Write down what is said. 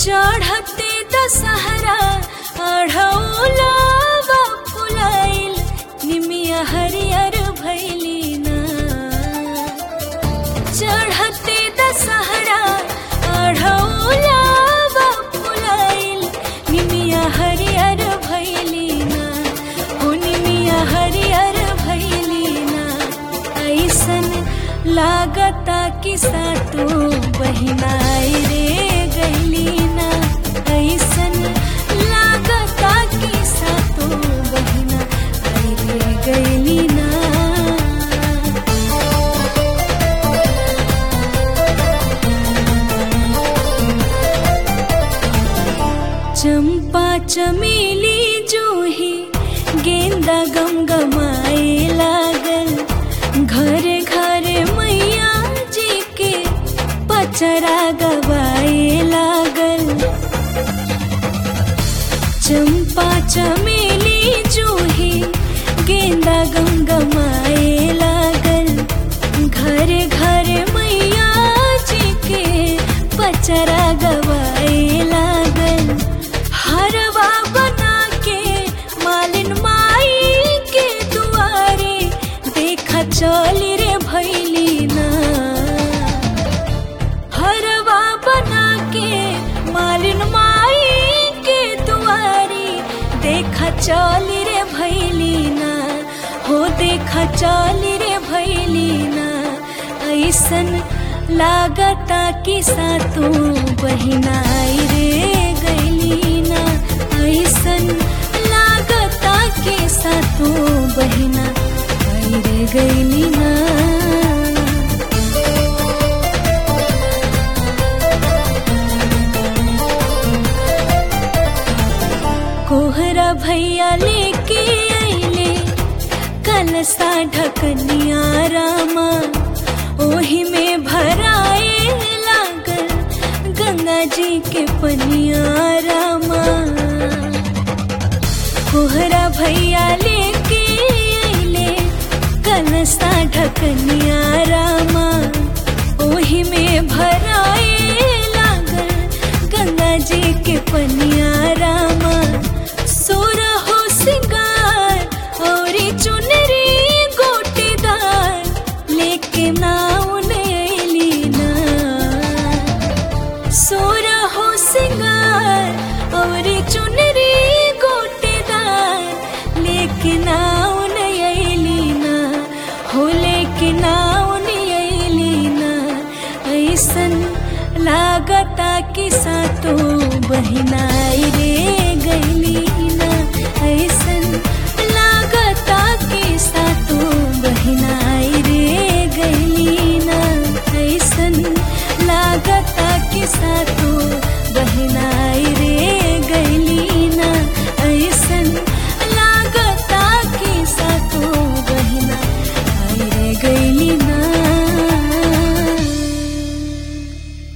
चढ़ते दशहरा अढ़ौला फुलाइल निमिया हरियर भैली ना चढ़ते दशहरा अढ़ौला फुलाइल निमिया हरियर भैली ना हो निमिया हरियर भैली ना ऐसन लागता कि सातो बहिनाई रे गैली ना ऐसन लागता कि सातो बहिना आई रे गैली ना चंपा चमेली जूही गेंदा गमगमाए लागल घरे घरे मैया जी के पचरा गवाए लागल चंपा चमेली जूही गेंदा गमगमाए लागल घरे घरे मैया जी के पचरा गवाए लागल हरवा बना के मालिन माई के दुआरे देखा चली रे भैली ना हरवा बना के मालिन माई के दुआरी देखा चली रे भैली ना हो देखा चली रे भैली ना ऐसन लागता कि सातों बहिनाई रे गैली ना ऐसन लागता कि सातों बहिना आई रे गैली ना कोहरा भैया लेके अइले कलसा ढकनिया रामा ओही में भराए लागल गंगा जी के पनिया रामा कोहरा भैया लेके अइले कलसा ढकनिया रामा ओही में भराए लागल गंगा जी के पनिया रामा सोरा हो सिंगार और चुनरी गोटेदार लेके नाउन अइली ना सोरा हो सिंगार और चुनरी गोटेदार लेके नाउन अइली ना हो लेके नाउन अइली ना ऐसन लागता कि सातो बहिनाई रे